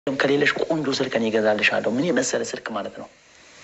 ከሌለሽ ቆንጆ ስልክ እኔ እገዛልሻለሁ። ምን የመሰለ ስልክ ማለት ነው።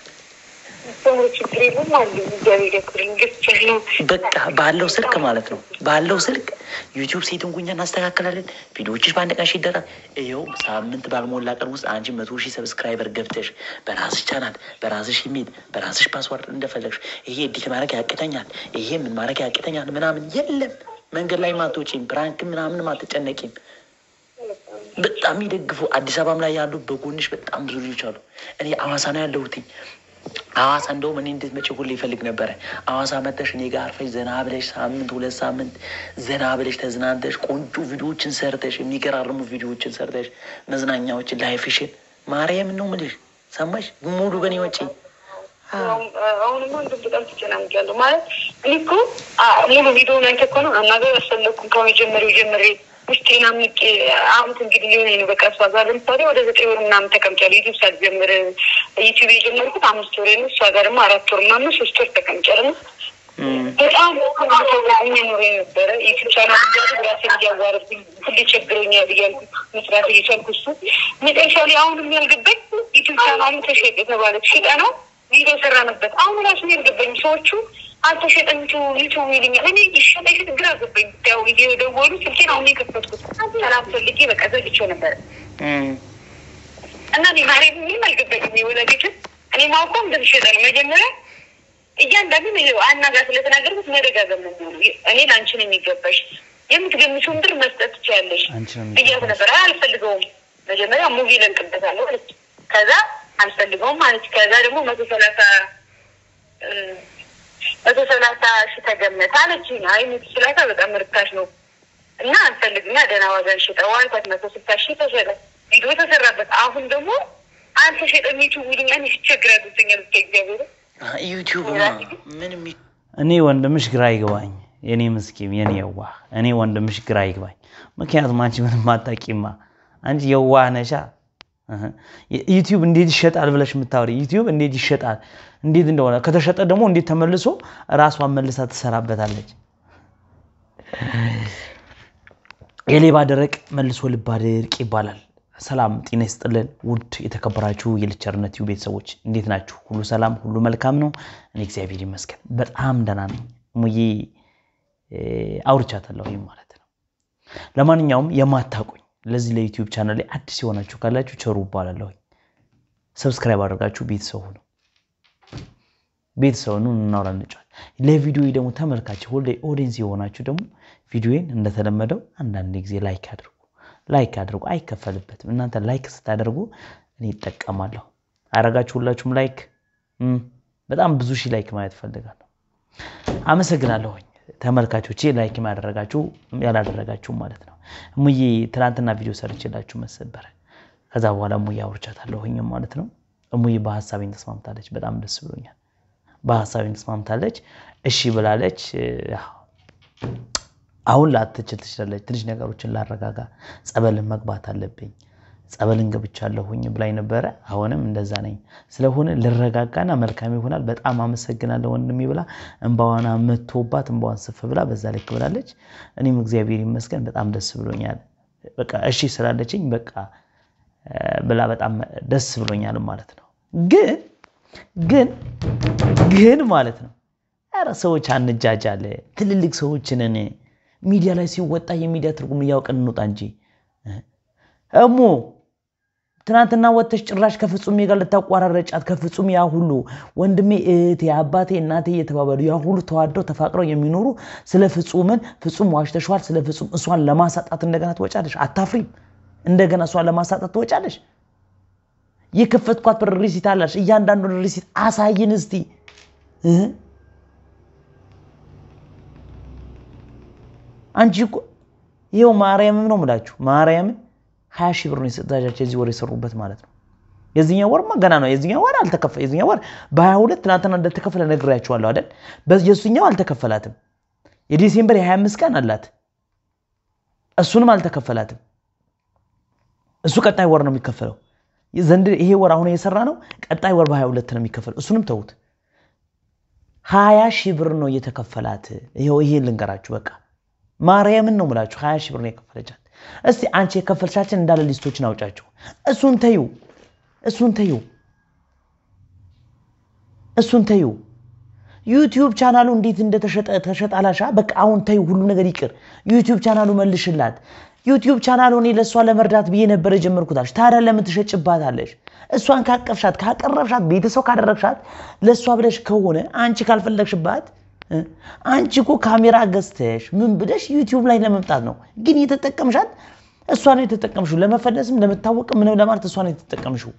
ችግር የለም አሉ እግዚአብሔር ያክብርልኝ። ገዝቼሽ ነው በቃ ባለው ስልክ ማለት ነው። ባለው ስልክ ዩቲዩብ ሴትን ጉኛ እናስተካክላለን። ቪዲዮዎችሽ በአንድ ቀን ሺህ ይደራል። ይኸው ሳምንት ባልሞላ ቀን ውስጥ አንቺ መቶ ሺህ ሰብስክራይበር ገብተሽ በራስሽ ቻናል፣ በራስሽ ኢሜል፣ በራስሽ ፓስዋርድ እንደፈለግሽ ይሄ ኤዲት ማድረግ ያቅተኛል፣ ይሄ ምን ማድረግ ያቅተኛል ምናምን የለም። መንገድ ላይ ማትወጪም፣ ፕራንክ ምናምን አትጨነቂም። በጣም ይደግፉ አዲስ አበባም ላይ ያሉ በጎንሽ በጣም ብዙ ልጆች አሉ። እኔ አዋሳ ነው ያለሁትኝ። ሐዋሳ እንደውም እኔ እንድትመጪ ሁሌ ይፈልግ ነበረ። ሐዋሳ መጥተሽ እኔ ጋር አርፈሽ ዘና ብለሽ ሳምንት ሁለት ሳምንት ዘና ብለሽ ተዝናንተሽ ቆንጆ ቪዲዮዎችን ሰርተሽ የሚገራርሙ ቪዲዮዎችን ሰርተሽ መዝናኛዎችን ላይፍሽን ማርያም ነው የምልሽ። ሰማሽ? ሙሉ በኔ ወጪ አሁንማ እንደው በጣም ተጨናንቄያለሁ። ማለት እኔ እኮ ሙሉ ቪዲዮ ላይ እኮ ነው አናገር አልፈለኩም ከመጀመሪያው ጀምሬ ውስጤን አምቄ አሁን እንግዲህ ሊሆን ነው በቃ እሷ ጋር ለምሳሌ ወደ ዘጠኝ ወር ምናምን ተቀምጫለሁ። ዩቱብ ሳልጀምር ዩቱብ የጀመርኩት አምስት ወር ነው። እሷ ጋር ደግሞ አራት ወር ምናምን ሶስት ወር ተቀምጫለሁ። በጣም ተዘኝ ኖሮ የነበረ ዩቱብ ቻናል እንጃ ራሴን እያዋረድኩኝ ሁሌ ቸግሮኛል እያልኩ መስራት እየቻልኩ እሱ መጨረሻ ላይ አሁንም ያልገባኝ ዩቱብ ቻናሉ ተሸጠ የተባለ ሽጠ ነው ቪዲዮ ሰራንበት። አሁን ራሱ ያልገባኝ ሰዎቹ አልተሸጠም ዩቱብ ይልኛል። እኔ ይሸጠ ይሸጥ ግራ ገባኝ። ያው እየደወሉ ስልኬን አሁን የከፈትኩት ሰላም ፈልጌ በቃ ዘግቼው ነበረ እና እኔ ማሬ ምንም አልገባኝም። የወላጆችን እኔ ማውቀው እንደተሸጠ ነው መጀመሪያ እያንዳንዱ አናጋ ስለተናገርኩት መደጋገም ነው የሚሆነው። እኔ ለአንቺ ነው የሚገባሽ የምትገምሽውን ብር መስጠት ትችያለሽ ብያት ነበር። አልፈልገውም መጀመሪያ ሙቪ ለንቅበታለሁ አለች። ከዛ አልፈልገውም ማለት ከዛ ደግሞ መቶ ሰላሳ መቶ ሰላሳ ሺ ተገመተ አለች። አይ መቶ ሰላሳ በጣም ርካሽ ነው እና አልፈልግና ደህና ዋጋን ሽጠው አልኳት። መቶ ስልሳ ሺ ተሸጠ፣ ቪዲዮ ተሰራበት። አሁን ደግሞ አልተሸጠም ዩቱብ ይሉኛል። ይቸግራል ብኛል እስከ እግዚአብሔር ዩቲዩብ ምንም እኔ ወንድምሽ ግራ ይግባኝ፣ የኔ ምስኪም የኔ የዋህ እኔ ወንድምሽ ግራ ይግባኝ። ምክንያቱም አንቺ ምንም አታውቂማ፣ አንቺ የዋህ ነሻ። ዩቲዩብ እንዴት ይሸጣል ብለሽ የምታወሪ ዩቲዩብ እንዴት ይሸጣል እንዴት እንደሆነ ከተሸጠ ደግሞ እንዴት ተመልሶ ራሷን መልሳ ትሰራበታለች። የሌባ ደረቅ መልሶ ልብ አድርቅ ይባላል። ሰላም ጤና ይስጥልን ውድ የተከበራችሁ የልቸርነት ዩ ቤተሰቦች እንዴት ናችሁ? ሁሉ ሰላም፣ ሁሉ መልካም ነው። እኔ እግዚአብሔር ይመስገን በጣም ደህና ነኝ። ሙዬ አውርቻታለሁ ማለት ነው። ለማንኛውም የማታውቁኝ ለዚህ ለዩቲዩብ ቻናል ላይ አዲስ የሆናችሁ ካላችሁ ቸሩ እባላለሁ። ሰብስክራይብ አድርጋችሁ ቤተሰቡ ነው ቤተሰቡ ነው እናውራ እንጫወት። ለቪዲዮ ደግሞ ተመልካች ሁሌ ኦዲየንስ የሆናችሁ ደግሞ ቪዲዮን እንደተለመደው አንዳንድ ጊዜ ላይክ አድርጉ ላይክ አድርጉ። አይከፈልበትም። እናንተ ላይክ ስታደርጉ እኔ ይጠቀማለሁ። አረጋችሁ ሁላችሁም ላይክ። በጣም ብዙ ሺህ ላይክ ማየት ፈልጋለሁ። አመሰግናለሁኝ ተመልካቾቼ፣ ላይክ ያደረጋችሁ ያላደረጋችሁ ማለት ነው። እሙዬ ትናንትና ቪዲዮ ሰርችላችሁ መሰበረ ከዛ በኋላ እሙዬ አውርቻታለሁኝ ማለት ነው። እሙዬ በሀሳቤን ተስማምታለች። በጣም ደስ ብሎኛል። በሀሳቤን ተስማምታለች። እሺ ብላለች። አሁን ላትችል ትችላለች። ትንሽ ነገሮችን ላረጋጋ፣ ጸበልን መግባት አለብኝ፣ ጸበልን ገብቻለሁኝ ብላኝ ነበረ። አሁንም እንደዛ ነኝ። ስለሆነ ልረጋጋና መልካም ይሆናል። በጣም አመሰግናለሁ ወንድሜ ብላ እንባዋን መቶባት እንባዋን ስፍ ብላ በዛ ልክ ብላለች። እኔም እግዚአብሔር ይመስገን በጣም ደስ ብሎኛል። በቃ እሺ ስላለችኝ በቃ ብላ በጣም ደስ ብሎኛል ማለት ነው። ግን ግን ግን ማለት ነው ኧረ ሰዎች አንጃጃለ ትልልቅ ሰዎችንን ሚዲያ ላይ ሲወጣ የሚዲያ ትርጉም እያውቅን እንውጣ እንጂ እሙ ትናንትና ወጥተሽ ጭራሽ ከፍጹሜ ጋር ልታቋራረጫት ከፍጹም ያ ሁሉ ወንድሜ እህቴ አባቴ እናቴ እየተባባሉ ያ ሁሉ ተዋደው ተፋቅረው የሚኖሩ ስለ ፍጹምን ፍጹም ዋሽተሸዋል ስለ ፍጹም እሷን ለማሳጣት እንደገና ትወጫለሽ አታፍሪም እንደገና እሷን ለማሳጣት ትወጫለሽ የከፈትኳት በር ሪሲት አላሽ እያንዳንዱን ሪሲት አሳይን እስቲ አንቺ እኮ ይኸው ማርያምም ነው የምላችሁ ማርያምን ሀያ ሺህ ብር ነው የሰጣቻቸው የዚህ ወር የሰሩበት ማለት ነው። የዚህኛው ወርማ ገና ነው። የዚህኛው ወር አልተከፈ የዚህኛው ወር በሀያ ሁለት ትናንትና እንደተከፈለ ነግሬያችኋለሁ አይደል? የእሱኛው አልተከፈላትም። የዲሴምበር የሀያ አምስት ቀን አላት። እሱንም አልተከፈላትም። እሱ ቀጣይ ወር ነው የሚከፈለው። ዘንድ ይሄ ወር አሁን የሰራ ነው። ቀጣይ ወር በሀያ ሁለት ነው የሚከፈለው። እሱንም ተዉት። ሀያ ሺህ ብር ነው እየተከፈላት። ይኸው ይሄን ልንገራችሁ በቃ ማርያምን ነው የምላችሁ ሀያ ሺህ ብር ነው የከፈለቻት። እስቲ አንቺ የከፈልሻችን እንዳለ ሊስቶችን አውጫቸው። እሱን ተዩ፣ እሱን ተዩ፣ እሱን ተዩ። ዩቲዩብ ቻናሉ እንዴት እንደተሸጠ ተሸጣላሻ። በቃ አሁን ተዩ፣ ሁሉ ነገር ይቅር። ዩቲዩብ ቻናሉ መልሽላት። ዩቲዩብ ቻናሉ እኔ ለእሷ ለመርዳት ብዬ ነበር የጀመርኩታለሽ። ታዲያ ለምን ትሸጭባታለሽ? እሷን ካቀፍሻት፣ ካቀረብሻት፣ ቤተሰብ ካደረግሻት ለእሷ ብለሽ ከሆነ አንቺ ካልፈለግሽባት አንቺ እኮ ካሜራ ገዝተሽ ምን ብለሽ ዩቲዩብ ላይ ለመምጣት ነው። ግን የተጠቀምሻት እሷ ነው የተጠቀምሽው። ለመፈለስም ለመታወቅም ምንም ለማለት እሷ ነው የተጠቀምሽው።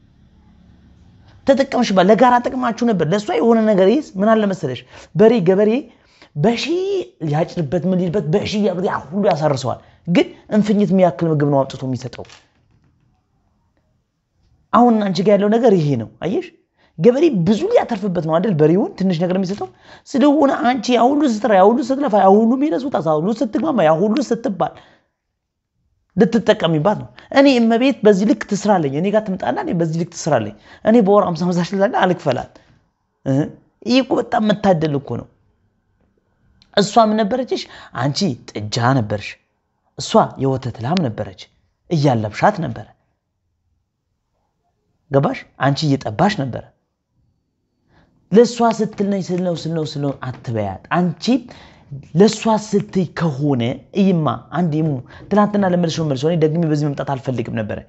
ተጠቀምሽባት፣ ለጋራ ጥቅማችሁ ነበር። ለእሷ የሆነ ነገር ይዝ ምን አለ መሰለሽ፣ በሬ ገበሬ በሺ ሊያጭድበት ምን ሊልበት በሺ ሁሉ ያሳርሰዋል። ግን እንፍኝት የሚያክል ምግብ ነው አምጥቶ የሚሰጠው። አሁን አንቺ ጋር ያለው ነገር ይሄ ነው። አየሽ ገበሬ ብዙ ሊያተርፍበት ነው አይደል? በሬውን ትንሽ ነገር የሚሰጠው ስለሆነ አንቺ ያ ሁሉ ስትራ፣ ያ ሁሉ ስትለፋ፣ ያ ሁሉ ሚነሱት፣ ያ ሁሉ ስትግማማ፣ ያ ሁሉ ስትባል ልትጠቀሚባት ነው። እኔ እመቤት በዚህ ልክ ትስራለኝ፣ እኔ ጋር ትምጣና እኔ በዚህ ልክ ትስራለኝ፣ እኔ በወር አምሳ አምሳ ሺህ ላለ አልክፈላት። ይህ እኮ በጣም መታደል እኮ ነው። እሷም ነበረችሽ፣ አንቺ ጥጃ ነበርሽ፣ እሷ የወተት ላም ነበረች፣ እያለብሻት ነበረ። ገባሽ? አንቺ እየጠባሽ ነበረ። ለእሷ ስትል ነኝ ስልነው ስልነው ስልነው አትበያት። አንቺ ለእሷ ስትይ ከሆነ እይማ አንድ ሙ ትናንትና ለመልሶ መልሶ እኔ ደግሜ በዚህ መምጣት አልፈልግም ነበረ።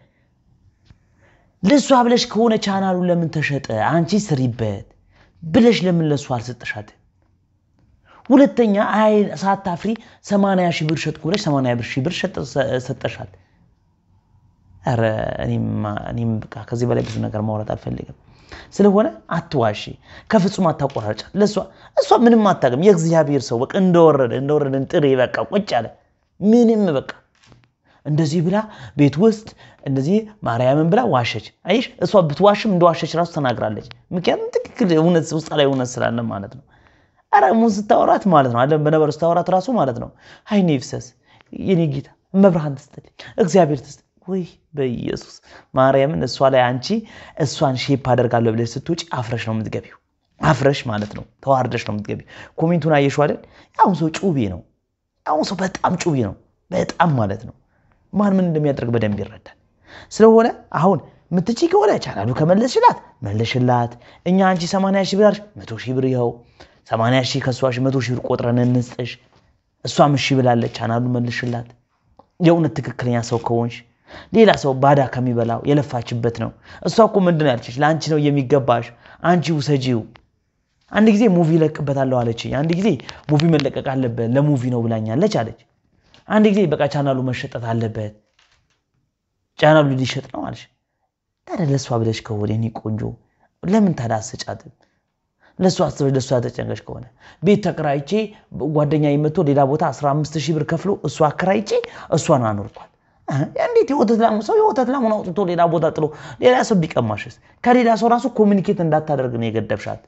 ለእሷ ብለሽ ከሆነ ቻናሉ ለምን ተሸጠ? አንቺ ስሪበት ብለሽ ለምን ለእሷ አልሰጠሻት? ሁለተኛ አይ ሳታፍሪ ሰማንያ ሺህ ብር ሸጥኩ ብለሽ ሰማንያ ብር ሺህ ብር ሰጠሻት። ኧረ እኔም በቃ ከዚህ በላይ ብዙ ነገር ማውራት አልፈልግም። ስለሆነ አትዋሺ፣ ከፍጹም አታቆራጫት። ለእሷ እሷ ምንም አታውቅም። የእግዚአብሔር ሰው በቃ እንደወረደ እንደወረደ ጥሬ በቃ ቁጭ አለ። ምንም በቃ እንደዚህ ብላ ቤት ውስጥ እንደዚህ ማርያምን ብላ ዋሸች። አይሽ እሷ ብትዋሽም እንደዋሸች ራሱ ተናግራለች። ምክንያቱም ትክክል እውነት ውስጥ ላይ እውነት ስላለ ማለት ነው። ኧረ ሙን ስታወራት ማለት ነው አለም በነበሩ ስታወራት ራሱ ማለት ነው አይኔ ይፍሰስ የኔ ጌታ መብርሃን ትስጥልኝ እግዚአብሔር ትስጥ ወይ በኢየሱስ ማርያምን እሷ ላይ አንቺ እሷን ሼፕ አደርጋለሁ ብለሽ ስትውጪ አፍረሽ ነው የምትገቢው። አፍረሽ ማለት ነው ተዋርደሽ ነው የምትገቢው። ኮሜንቱን አየሽው አይደል? አሁን ሰው ጩቤ ነው። አሁን ሰው በጣም ጩቤ ነው። በጣም ማለት ነው። ማን ምን እንደሚያደርግ በደንብ ይረዳል። ስለሆነ አሁን ምትቺ ከሆነ ቻናሉ ከመለስሽላት መለሽላት። እኛ አንቺ ሰማንያ ሺህ ብር መቶ ሺህ ብር ይኸው ሰማንያ ሺህ ከእሷ መቶ ሺህ ብር ቆጥረን እንስጥሽ። እሷም እሺ ብላለች። ቻናሉ መልሽላት። የእውነት ትክክለኛ ሰው ከሆንሽ ሌላ ሰው ባዳ ከሚበላው የለፋችበት ነው። እሷ እኮ ምንድን ነው ያለችሽ? ለአንቺ ነው የሚገባሽ፣ አንቺ ውሰጂው። አንድ ጊዜ ሙቪ ለቅበታለሁ አለች። አንድ ጊዜ ሙቪ መለቀቅ አለበት ለሙቪ ነው ብላኛለች አለች። አንድ ጊዜ በቃ ቻናሉ መሸጠት አለበት፣ ቻናሉ ሊሸጥ ነው አለች። ታዲያ ለእሷ ብለሽ ከሆነ እኔ ቆንጆ ለምን ታዲያ አትሰጫትም? ለእሷ አስበሽ ለእሷ ተጨንቀሽ ከሆነ ቤት ተከራይቼ ጓደኛ መጥቶ ሌላ ቦታ 15 ሺህ ብር ከፍሎ እሷ አከራይቼ እሷን አኖርኳል። እንዴት የወተት ላሙ ሰው የወተት ላሙን አውጥቶ ሌላ ቦታ ጥሎ ሌላ ሰው ቢቀማሽስ? ከሌላ ሰው ራሱ ኮሚኒኬት እንዳታደርግ ነው የገደብሻት።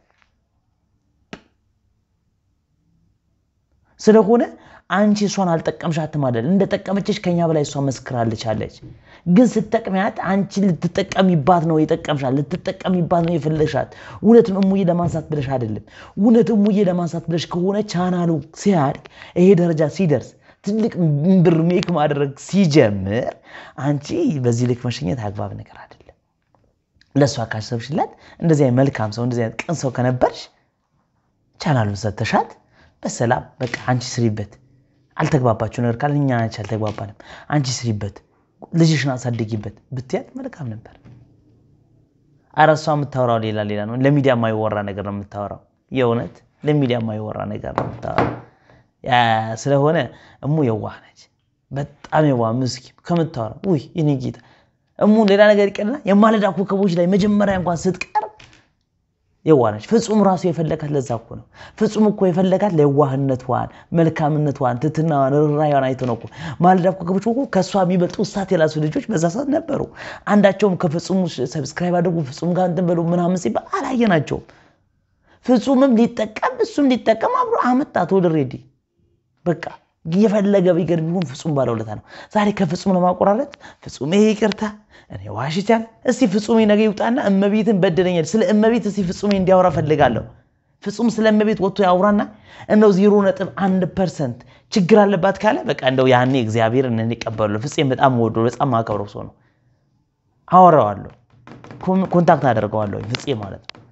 ስለሆነ አንቺ እሷን አልጠቀምሻትም አይደል? እንደጠቀመችሽ ከኛ በላይ እሷ መስክራለች አለች። ግን ስትጠቅሚያት አንቺ ልትጠቀሚባት ነው የጠቀምሻት፣ ልትጠቀሚባት ነው የፈለግሻት። እውነትም እሙዬ ለማንሳት ብለሽ አይደለም። እውነት እሙዬ ለማንሳት ብለሽ ከሆነ ቻናሉ ሲያድግ ይሄ ደረጃ ሲደርስ ትልቅ ብር ሜክ ማድረግ ሲጀምር አንቺ በዚህ ልክ መሸኘት አግባብ ነገር አይደለም። ለእሷ ካሰብሽላት እንደዚህ አይነት መልካም ሰው እንደዚህ አይነት ቅን ሰው ከነበርሽ ቻናሉን ሰተሻት በሰላም በቃ አንቺ ስሪበት። አልተግባባችሁ ነገር ካለ እኛ አንቺ አልተግባባንም፣ አንቺ ስሪበት፣ ልጅሽን አሳድጊበት ብትያት መልካም ነበር። ኧረ እሷ የምታወራው ሌላ ሌላ ነው። ለሚዲያ የማይወራ ነገር ነው የምታወራው። የእውነት ለሚዲያ የማይወራ ነገር ነው የምታወራው። ስለሆነ እሙ የዋህ ነች፣ በጣም የዋህ ምስኪን ከምታወራ ውይ የኔ ጌታ እሙ ሌላ ነገር ይቀርና የማለዳ ኮከቦች ላይ መጀመሪያ እንኳን ስትቀርብ የዋህ ነች። ፍጹም ራሱ የፈለጋት ለዛ እኮ ነው። ፍጹም እኮ የፈለጋት ለየዋህነቷን፣ መልካምነቷን፣ ትትናዋን፣ ርኅራኄዋን አይቶ ነው እኮ። ማለዳ ኮከቦች እኮ ከእሷ የሚበልጡ እሳት የላሱ ልጆች በዛ ሰዓት ነበሩ። አንዳቸውም ከፍጹሙ ሰብስክራይብ አድርጉ ፍጹም ጋር እንትን በሉ ምናምን ሲባል አላየናቸውም። ፍጹምም ሊጠቀም እሱም ሊጠቀም አብሮ አመጣት ኦልሬዲ በቃ የፈለገ ቢገር ቢሆን ፍጹም ባለውለታ ነው። ዛሬ ከፍጹም ለማቆራረጥ ፍጹም ይሄ ይቅርታ እኔ ዋሽቻል። እስቲ ፍጹሜ ነገ ይውጣና እመቤትን በደለኛል። ስለ እመቤት እስቲ ፍጹሜ እንዲያወራ ፈልጋለሁ። ፍጹም ስለመቤት ወጥቶ ያውራና እንደው ዜሮ ነጥብ አንድ ፐርሰንት ችግር አለባት ካለ በቃ እንደው ያኔ እግዚአብሔር እነ ይቀበሉ። ፍፄም በጣም ወዶ በጣም ማከብረው ሰው ነው። አወራዋለሁ፣ ኮንታክት አደርገዋለሁ ፍፄ ማለት ነው።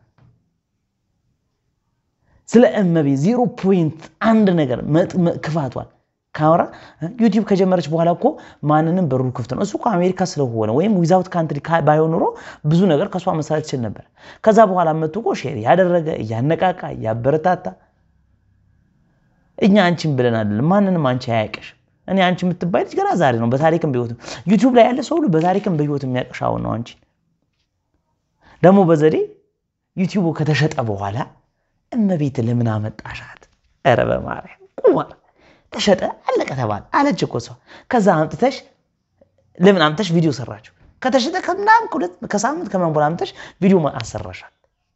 ስለ እመቤት ዜሮ ፖይንት አንድ ነገር ክፋቷል ካወራ ዩቲዩብ ከጀመረች በኋላ እኮ ማንንም በሩ ክፍት ነው። እሱ እኮ አሜሪካ ስለሆነ ወይም ዊዛውት ካንትሪ ባይሆን ኑሮ ብዙ ነገር ከእሷ መሰራት ይችል ነበር። ከዛ በኋላ መጥቶ እኮ ሼር ያደረገ እያነቃቃ እያበረታታ እኛ አንቺን ብለን አይደለም ማንንም አንቺ አያውቅሽም። እኔ አንቺ የምትባይ ልጅ ገና ዛሬ ነው በታሪክም በህይወትም ዩቲዩብ ላይ ያለ ሰው ሁሉ በታሪክም በህይወት የሚያውቅሽ አሁን ነው። አንቺን ደግሞ በዘዴ ዩቲዩቡ ከተሸጠ በኋላ እመቤት ለምን አመጣሻት? ኧረ በማርያም ቁማር ተሸጠ አለቀ ተባለ አለች እኮ ሰው። ከዛ አምጥተሽ ለምን አምጥተሽ ቪዲዮ ሰራችሁ? ከተሸጠ ከምናምን ከሁለት ከሳምንት ከማን በኋላ አምጥተሽ ቪዲዮ አሰራሻል።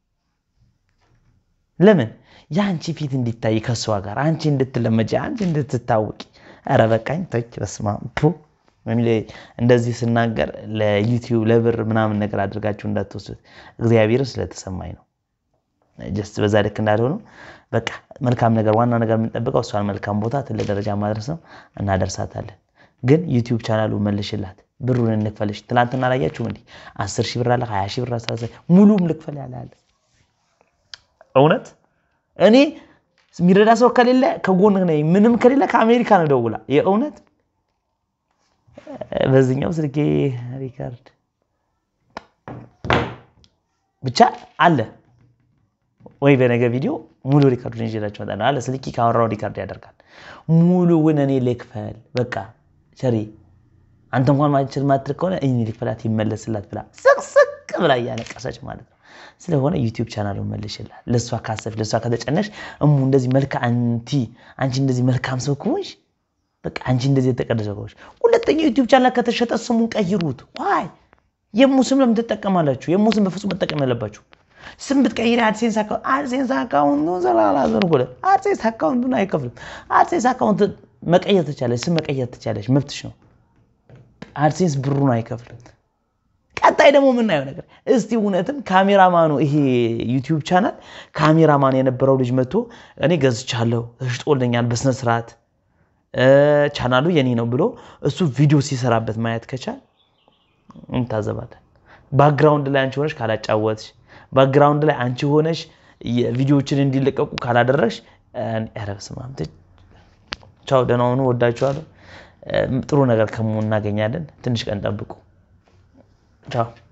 ለምን የአንቺ ፊት እንዲታይ ከእሷ ጋር አንቺ እንድትለመጂ አንቺ እንድትታወቂ። ኧረ በቃኝ ተች በስመ አብ እንደዚህ ስናገር ለዩቲዩብ ለብር ምናምን ነገር አድርጋችሁ እንዳትወስዱት። እግዚአብሔርን ስለተሰማኝ ነው። ጀስት በዛ ልክ እንዳልሆነው በቃ መልካም ነገር ዋና ነገር የምንጠብቀው እሷን መልካም ቦታ ትልቅ ደረጃ ማድረስ ነው። እናደርሳታለን። ግን ዩቲዩብ ቻናሉ መልሽላት፣ ብሩን እንክፈልሽ። ትላንትና አላያችሁም? እንዲህ አስር ሺህ ብር አለ ሀያ ሺህ ብር አስራ ሙሉም ልክፈል ያለ አለ። እውነት እኔ የሚረዳ ሰው ከሌለ ከጎን ነኝ፣ ምንም ከሌለ ከአሜሪካ ነው ደውላ። የእውነት በዚህኛው ስልኬ ሪካርድ ብቻ አለ ወይ በነገ ቪዲዮ ሙሉ ሪካርዱን ይዤላችሁ እመጣለሁ አለ። ስልኪ ካወራው ሪካርድ ያደርጋል። ሙሉውን እኔ ልክፈል በቃ ሸሪ አንተ እንኳን ማችል ማትል ከሆነ እኔ ልክፈላት ይመለስላት ብላ ስቅስቅ ብላ እያለቀሰች ማለት ነው። ስለሆነ ዩቲዩብ ቻናሉን መልሽላት። ለእሷ ካሰብሽ ለእሷ ከተጨነሽ እሙ እንደዚህ መልካ አንቲ አንቺ እንደዚህ መልካም ሰው ከሆንሽ በቃ አንቺ እንደዚህ የተቀደሰ ከሆንሽ ሁለተኛው ዩቲዩብ ቻናል ከተሸጠ ስሙን ቀይሩት። ዋይ የሙ ስም ለምን ትጠቀማላችሁ? የሙ ስም በፍጹም መጠቀም ያለባችሁ ስም ብትቀይሪ አድሴንስ አካውንት አድሴንስ አካውንቱን ዘላላዘን ጎለ አድሴንስ አካውንቱን አይከፍልም። አድሴንስ አካውንት መቀየር ትቻለች፣ ስም መቀየር ትቻለች፣ መብትሽ ነው። አድሴንስ ብሩን አይከፍልም። ቀጣይ ደግሞ የምናየው ነገር እስቲ እውነትም ካሜራማኑ ይሄ ዩቲዩብ ቻናል ካሜራማን የነበረው ልጅ መጥቶ እኔ ገዝቻለሁ ተሽጦልኛል በስነስርዓት ቻናሉ የኔ ነው ብሎ እሱ ቪዲዮ ሲሰራበት ማየት ከቻል እንታዘባለን። ባክግራውንድ ላይ አንቺ ሆነሽ ካላጫወትሽ ባክግራውንድ ላይ አንቺ ሆነሽ ቪዲዮዎችን እንዲለቀቁ ካላደረግሽ፣ ኧረ በስመ አብ ቻው፣ ደህና ሁኑ፣ ወዳችኋለሁ። ጥሩ ነገር ከሙ እናገኛለን። ትንሽ ቀን ጠብቁ። ቻው